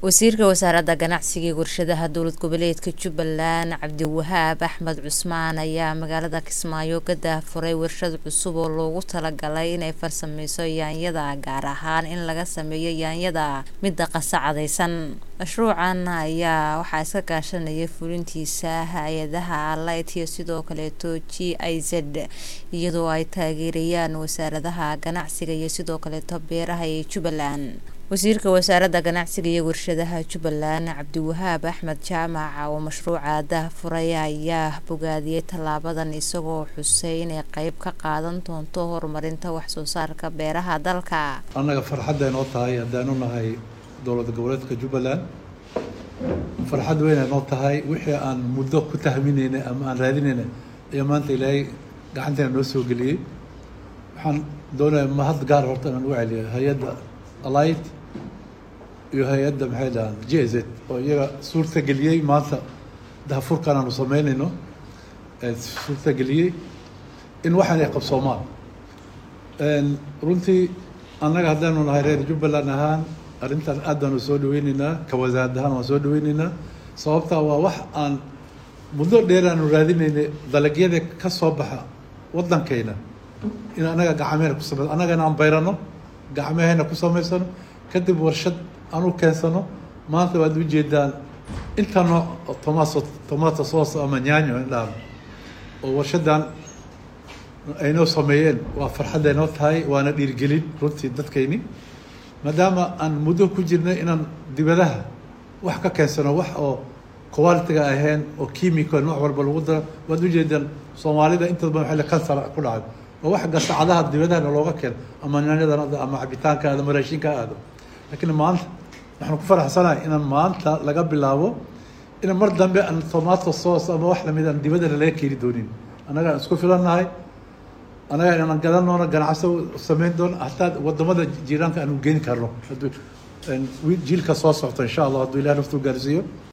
wasiirka wasaaradda ganacsiga iyo warshadaha dowlad goboleedka jubbaland cabdiwahaab axmed cusmaan ayaa magaalada kismaayo ka daahfuray warshad cusub oo loogu talagalay inay farsameyso yaanyada gaar ahaan in laga sameeyo yaanyada midda qasacadaysan mashruucan ayaa waxaa iska kaashanaya fulintiisa hay-adaha light iyo sidoo kaleeto g i z iyadoo ay taageerayaan wasaaradaha ganacsiga iyo sidoo kaleeto beeraha ee jubbaland wasiirka wasaaradda ganacsiga iyo warshadaha jubbaland cabdiwahaab axmed jaamac oo mashruuca daahfuray ayaa bogaadiyey tallaabadan isagoo xusay inay qeyb ka qaadan doonto horumarinta waxsoo saarka beeraha dalka annaga farxadday noo tahay haddaanu nahay dowlad goboleedka jubbaland farxad weynay noo tahay wixii aan muddo ku tahminaynay ama aan raadinaynay ayaa maanta ilaahay gacanteena noo soo geliyey waxaan doonaya mahad gaar horta inaan u celiyo hay-adda alight iyo hay-adda maxay dhahaan j z oo iyaga suurta geliyey maanta dahafurkan aanu sameynayno suurta geliyey in waxaan ay qabsoomaan runtii annaga haddaanu nahay reer jubbaland ahaan arrintan aad baanu soo dhaweyneynaa ka wasaarad ahaan waan soo dhaweyneynaa sababtaa waa wax aan muddo dheer aanu raadinaynay dalagyada ka soo baxa waddankayna in annaga gacmeena ku samey annagana aan bayrano gacmahayna ku samaysano kadib warshad aan u keensano maanta waad ujeedaan inta nooc tomaso tomato sauce ama nyaanyo indhahan oo warshadan aynoo sameeyeen waa farxadday noo tahay waana dhiirgelin runtii dadkayni maadaama aan muddo ku jirnay inaan dibadaha wax ka keensano wax oo qualitiga ahayn oo chemical nooc walba lagu daro waad ujeedaan soomaalida intooda badan waxay kansar ku dhacay oo wax gasacadaha dibadahana looga keeno ama nyaanyadan ama cabitaanka aado ama raashinka aado laakiin maanta waxaan ku faraxsanahay inaan maanta laga bilaabo in mar dambe aan tomato sauce ama wax lamid aan dibadana laga keeni doonin annaga aan isku filannahay annaga inaan gadan doono ganacso samayn doono hataa wadamada jiiraanka aanu geeni karno jiilka soo socto insha allah hadduu ilaah naftuu gaarsiiyo